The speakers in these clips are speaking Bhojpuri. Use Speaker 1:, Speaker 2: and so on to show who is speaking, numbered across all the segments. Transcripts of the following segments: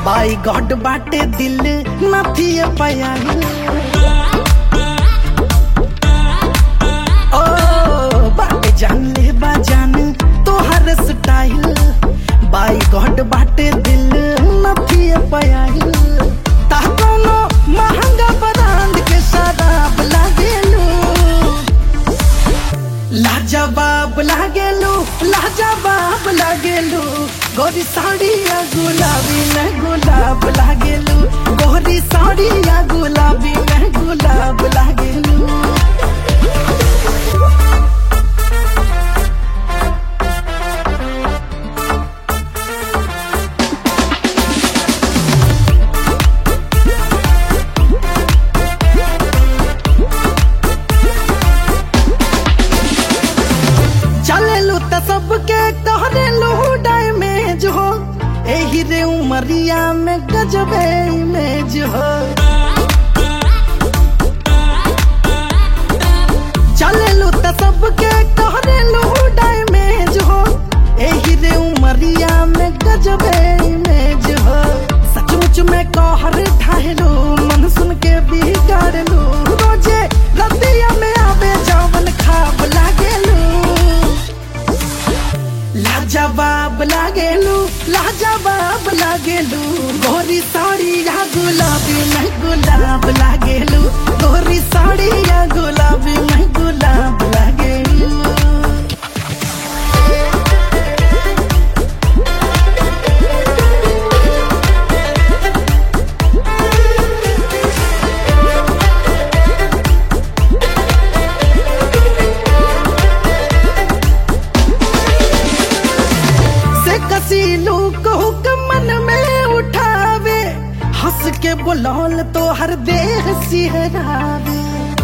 Speaker 1: बाई गॉड बाटे दिल नथी पयाइल ओ बाटे जान ले बा जान तोहर स्टाइल बाई गॉड बाटे दिल नथी पयाइल ता कोनो महंगा ब्रांड के शराब लागेलू लाजवाब लागेलू लाजवाब लागेलू गोरी साड़िया गुलाबी में गुलाब लागेलू गोरी साड़िया गुलाबी में गुलाब लागेलू चलेलू त सबके कहरेलू डैमेज हो एही रे उमरिया में गजबे इमेज हो चलेलू त सबके कहरेलू डैमेज हो एही रे उमरिया में गजबे इमेज हो सचमुच में कहर ढाहेलू मन सुन के बिगाड़लू रोजे रतिया में आवे जवन खाब लागेलू लाजवाब लागेलू लाजवाब लागेलू गोरी साड़ी या गुलाबी में गुलाब लागेलू गोरी साड़ी या गुलाबी में गुलाब लागेलू से कसीलू को मन में उठावे हंस के बुलौल तो हर देह सिहरावे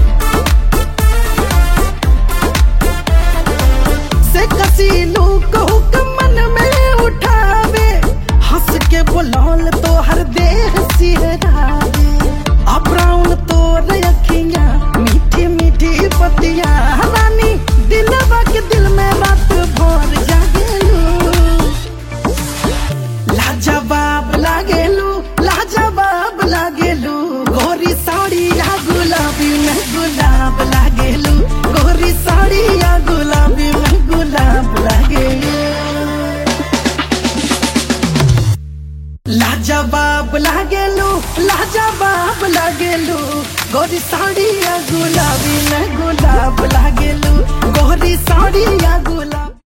Speaker 1: से कसीलू को मन में उठावे हंस के बुलौल तो हर देह सिहरावे अब ब्राउन तो रखिया मीठी मीठी पतिया रानी दिलवा के दिल में रात भर जागेलू लाजवाब लागेलू लाजवाब लागेलू गोरी साड़ी या गुलाबी में गुलाब लागेलू गोरी साड़ी या गुलाबी में गुलाब लागेलू लाजवाब लागेलू लाजवाब लागेलू गोरी साड़ी या